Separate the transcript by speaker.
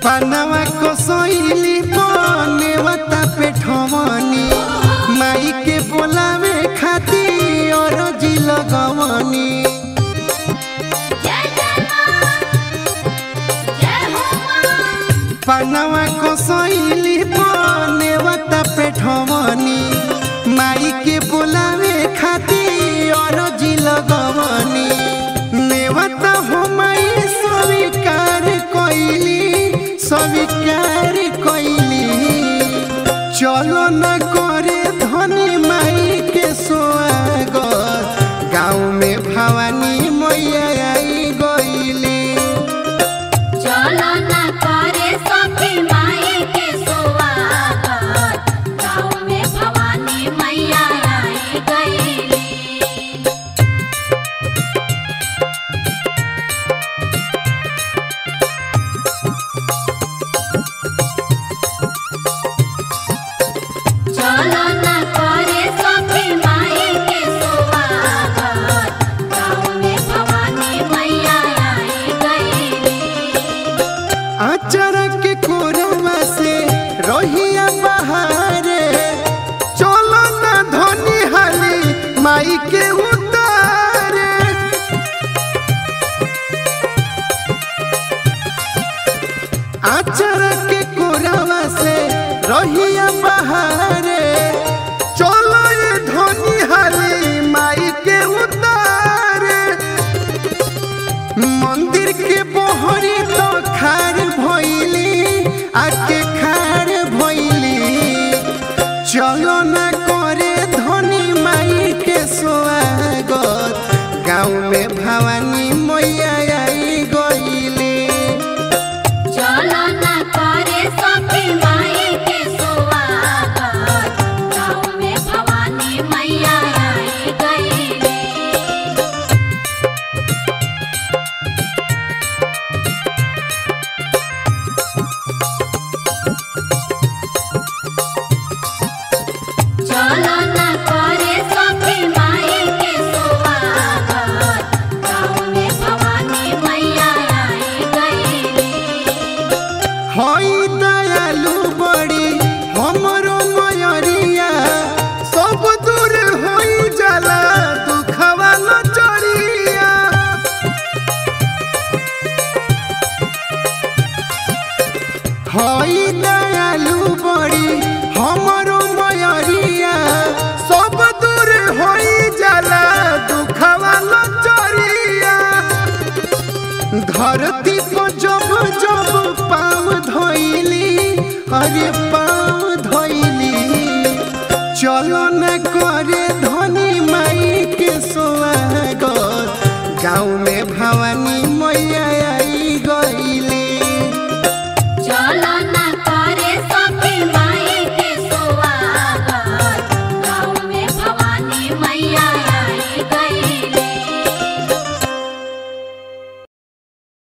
Speaker 1: पानवा कसैली नेवता पे ठवनी माई के बोलावे खाती और जी लगवनी
Speaker 2: जय जय मां जय हो मां
Speaker 1: पानवा कसैली नेवता पे ठवनी माई के बोलावे खाती और जी लगवनी नेवता हो माई स्वीकार कइली स्वीकार कइली चलो न करे धनी माई के स्वागत गाँव में भवानी मैया आई गईली
Speaker 2: चलो ना करे सखी माई के सुवागत गाँव में भवानी मैया आई गईली चलो ना करे सखी माई के सुवागत गाँव में भवानी मैया आई गईली
Speaker 1: आचर के कोरवा से रहिया बहारे चलो न धनी हाली माई के उतारे आचर के कोरवा से रहिया बहारे चलो ये धनी हाली माई के उतारे मंदिर के बोहरी तो खार भइली आके खार भइली चलो न करे धनी माई के स्वागत गाँव में भवानी मैया आई गईली
Speaker 2: चलो ना करे सखी माई के सुवागत गाँव में भवानी मैया आई गईली चलो ना करे सखी माई के सुवागत गाँव में भवानी मैया आई गईली
Speaker 1: हई दयालु बड़ी हमरो मयरिया सब दूर होई जाला दुखवा लचरिया हई दयालु बड़ी हमरो मयरिया सब दूर होई जाला दुखवा लचरिया धरती को जब जब पाँव धोइली अरे पाँव धोइली चलो न करे धनी माई के स्वागत गाँव में भवानी